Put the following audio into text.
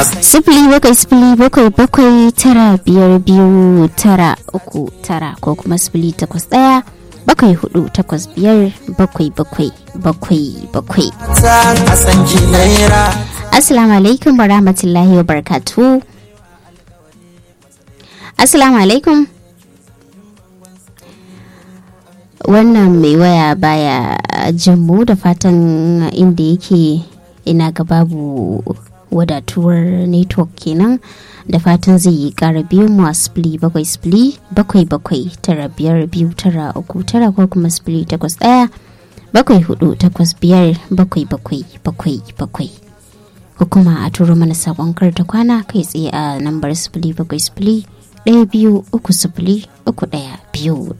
sifili bakwai sifili bakwai bakwai tara biyar biyu tara uku tara ko kuma sifili takwas ɗaya bakwai hudu takwas biyar bakwai bakwai bakwai bakwai. Assalamu alaikum wa rahmatullahi wa barakatu. Assalamu alaikum. Wannan mai waya baya jinmu da fatan inda yake ina ga babu wadatuwar network kenan da fatan zai yi kara biyu mu a spili bakwai spili bakwai bakwai tara biyar biyu tara uku tara ko kuma spili takwas daya bakwai hudu takwas biyar bakwai bakwai bakwai bakwai ko kuma a turo mana sakon ta kwana kai tsaye a lambar spili bakwai spili ɗaya biyu uku sifili uku ɗaya biyu